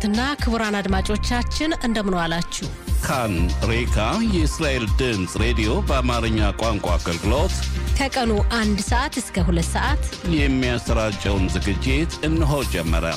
ክቡራትና ክቡራን አድማጮቻችን እንደምን ዋላችሁ። ካን ሬካ የእስራኤል ድምፅ ሬዲዮ በአማርኛ ቋንቋ አገልግሎት ከቀኑ አንድ ሰዓት እስከ ሁለት ሰዓት የሚያሰራጨውን ዝግጅት እነሆ ጀመረ።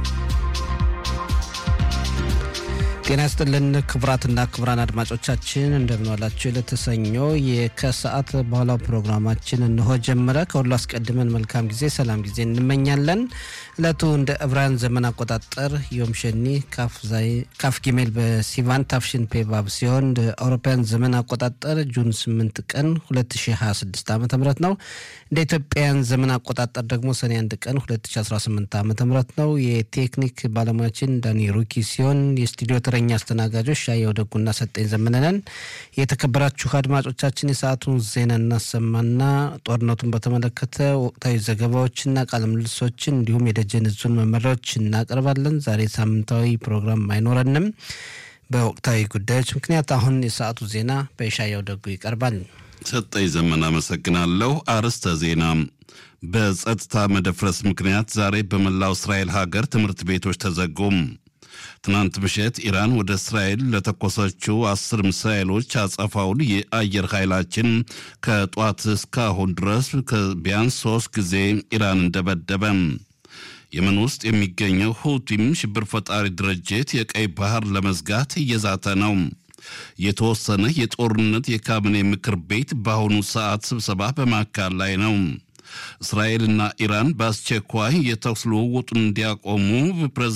ጤና ይስጥልን ክቡራትና ክቡራን አድማጮቻችን እንደምንዋላችሁ። ለተሰኞ የከሰዓት በኋላው ፕሮግራማችን እንሆ ጀመረ። ከሁሉ አስቀድመን መልካም ጊዜ፣ ሰላም ጊዜ እንመኛለን። እለቱ እንደ ዕብራውያን ዘመን አቆጣጠር ዮም ሸኒ ካፍ ጊሜል በሲቫን ታፍሽን ፔቫብ ሲሆን እንደ አውሮፓውያን ዘመን አቆጣጠር ጁን 8 ቀን 2026 ዓ ም ነው። እንደ ኢትዮጵያውያን ዘመን አቆጣጠር ደግሞ ሰኔ 1 ቀን 2018 ዓ ም ነው። የቴክኒክ ባለሙያችን ዳኒ ሩኪ ሲሆን የስቱዲዮ ተረኛ አስተናጋጆች ሻየው ደጉና ሰጠኝ ዘመነነን። የተከበራችሁ አድማጮቻችን የሰዓቱን ዜና እናሰማና ጦርነቱን በተመለከተ ወቅታዊ ዘገባዎችና ቃለ ምልልሶችን እንዲሁም የደጀን ዙን መመሪያዎች እናቀርባለን። ዛሬ ሳምንታዊ ፕሮግራም አይኖረንም በወቅታዊ ጉዳዮች ምክንያት። አሁን የሰዓቱ ዜና በሻየው ደጉ ይቀርባል። ሰጠኝ ዘመን አመሰግናለሁ። አርዕስተ ዜና በጸጥታ መደፍረስ ምክንያት ዛሬ በመላው እስራኤል ሀገር ትምህርት ቤቶች ተዘጉም። ትናንት ምሽት ኢራን ወደ እስራኤል ለተኮሰችው አስር ሚሳኤሎች አጸፋውን የአየር ኃይላችን ከጧት እስካሁን ድረስ ቢያንስ ሶስት ጊዜ ኢራን እንደበደበ። የመን ውስጥ የሚገኘው ሁቲም ሽብር ፈጣሪ ድርጅት የቀይ ባህር ለመዝጋት እየዛተ ነው። የተወሰነ የጦርነት የካቢኔ ምክር ቤት በአሁኑ ሰዓት ስብሰባ በማካል ላይ ነው። እስራኤልና ኢራን በአስቸኳይ የተኩስ ልውውጡን እንዲያቆሙ